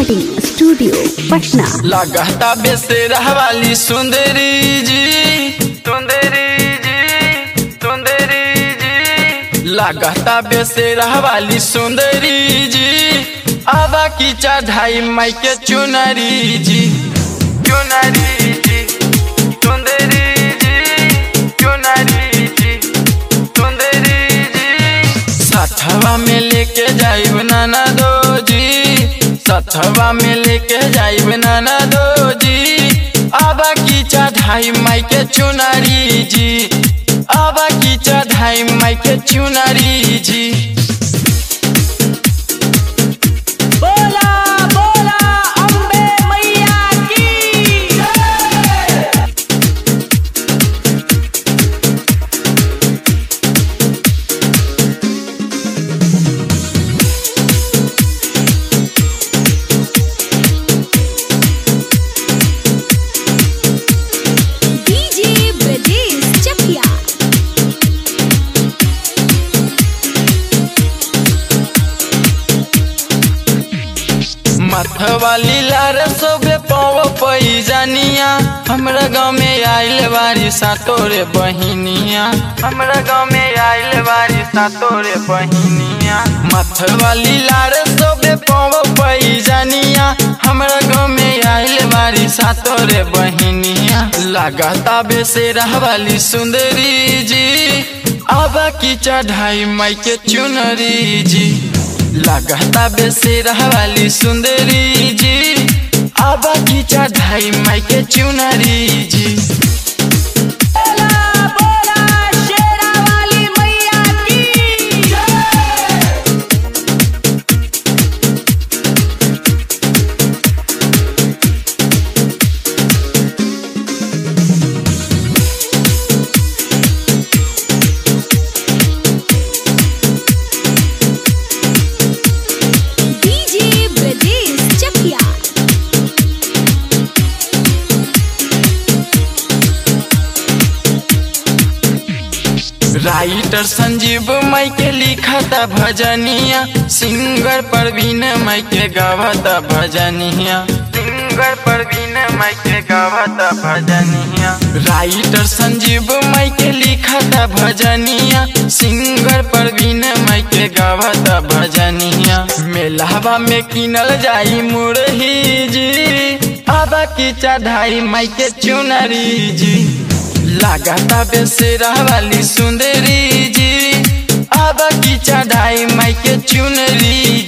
recording studio Patna लगता बेसेरा वाली सुंदरी जी सुंदरी जी सुंदरी जी लगता बेसेरा वाली सुंदरी जी आवा की चढ़ाई माई के चुनरी जी चुनरी जी सुंदरी जी चुनरी जी सुंदरी जी सथवा में लेके जाइब नाना दो जी सथवा में लेके जाइब नाना दो जी आबा की चढ़ाई माई के चुनरी जी आबा की चढ़ाई माई के चुनरी जी बोला बोला अम्बे मैया की डीजे ब्रजेश चकिया मथवाली लार सोबे पाव पई जानिया हमरा गाँव में आइल बारी सातोरे बहिनिया हमरा गाँव में आइल बारी सातोरे बहिनिया मथवाली लार सोबे पाव पई जानिया हमरा गाँव में आइल बारी सातोरे बहिनिया लगाता बेसेरा वाली सुंदरी जी आबा की चढ़ाई माई के चुनरी जी लगता बेसेरा वाली सुंदरी जी आबा की चढ़ाई माई के चुनरी जी बोला बोला शेरा वाली मैया की डीजे ब्रजेश चकिया राइटर संजीव माई के लिखता भजनिया सिंगर परवीन माई के गावता भजनिया सिंगर परवीन माई के गावता भजनिया राइटर संजीव माई के लिखता भजनिया सिंगर परवीन माई के गावता भजनिया मेलावा में किनल जाई मुरही जी आबा की चढ़ाई माई के चुनरी जी लगाता बेसेरा वाली सुंदरी जी आबा की चढ़ाई माई के चुनरी